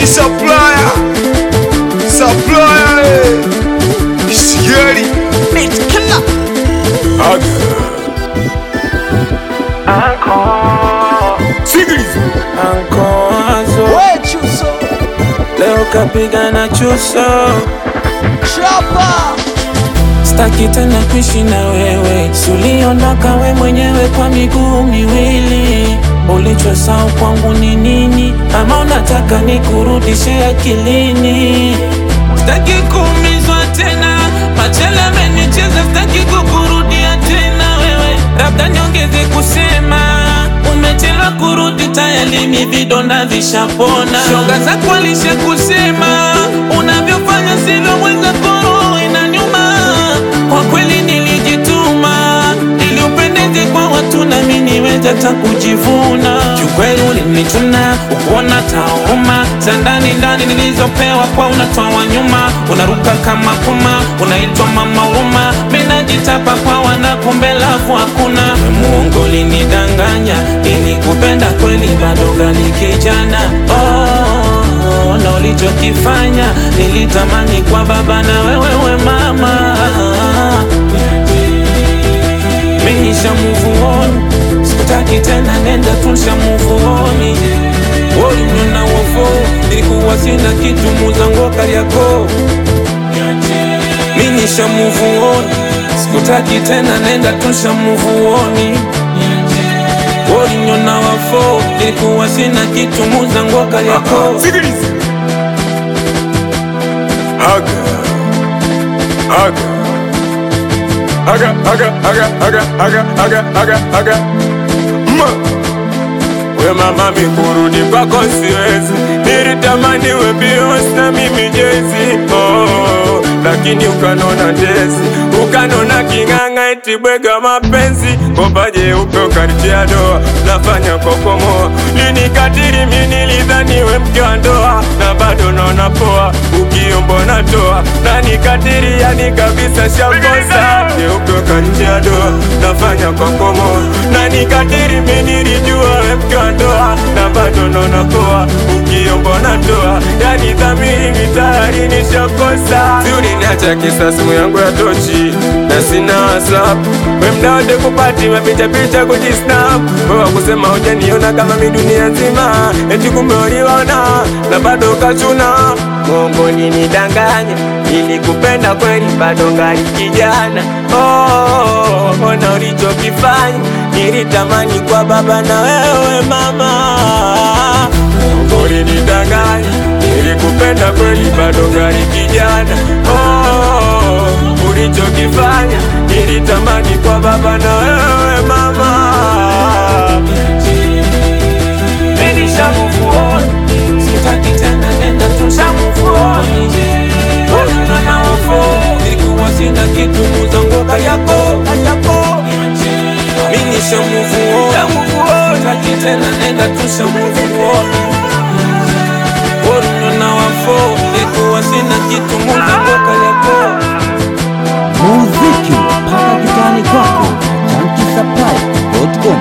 supplier supplier eh. Sigeli Beat killer. Aga Sikiliza Ankoazo We chuso. leo kapiga na chuso, Chapa. staki tena kuishi na wewe, suliondoka we mwenyewe kwa miguu miwili. Ulichosahau kwangu ni nini? Ama unataka nikurudishe akilini? Staki kuumizwa tena, machele amenicheza, staki kukurudia tena wewe, labda niongeze kusema umechelewa kurudi, tayari mi vidonda vishapona. Shoga zako alisha kusema unavyofanya sivyo, mwenza koro inaniuma. Kwa kweli nilijituma ili upendeze kwa watu na mimi niweze hata kujivuna. Kiukweli ulinichuna ukuona tauma za ndani ndani nilizopewa kwa unatoa wa nyuma, unaruka kama kuma, unaitwa mama huruma. Mimi najitapa kwa wana, kumbe lafu hakuna. We Mungu ulinidanganya, nilikupenda kweli, bado gali kijana oh, na ulichokifanya nilitamani kwa baba na wewe we mama Mimi nisha move on Sikutaki tena nenda tunsha move on Uliniona wofo Nilikuwa sina kitu muzango Kariakoo Mimi nisha move on Sikutaki tena nenda tunsha move on Uliniona wofo Nilikuwa sina kitu muzango Kariakoo Sikiliza Aga Aga Aga Aga Aga Aga Aga Aga Aga Aga Ma We mama mikurudi kwako siwezi Nilitamani we Beyonce na mimi Jay-Z oh, Lakini ukanona ndezi Ukanona king'ang'a eti bwega mapenzi Kopa jeupe ukanitia doa Nafanya kokomoa Linikatiri mi nilidhani we mke wa ndoa Na bado naona poa Ukiombo natoa Na nikatiri yani kabisa shakosa Jeupe ukanitia doa Nafanya kokomoa Na nikatiri mi nilijua we mke wa ndoa Na bado naona poa Ukiombo natoa Yani dhamiri mitayari nishakosa Si uliniacha kisa simu yangu ya tochi Na sina whatsapp We mda wote kupati mapicha picha kujisnap Wewe kusema hujaniona kama mi dunia nzima Eti kumbe uliona na bado kachuna Mungu nidanganya ili kupenda kweli bado ngali kijana oh, ona ulichokifanya nilitamani kwa baba na wewe mama Mungu nidanganya ili kupenda kweli bado ngali kijana oh, ulichokifanya nilitamani kwa baba na wewe mama Menisha move on Sitaki tena nenda tusha move on Ulina na wafo Nilikuwa sina kitu muzango Kariakoo Kariakoo Menisha move on Sitaki tena nenda tusha move on Ulina na wafo Nilikuwa sina kitu muzango Kariakoo Muziki mpaka kitani kwako. Junkie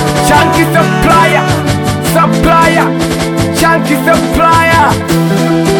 Chunky supplier, supplier, chunky supplier.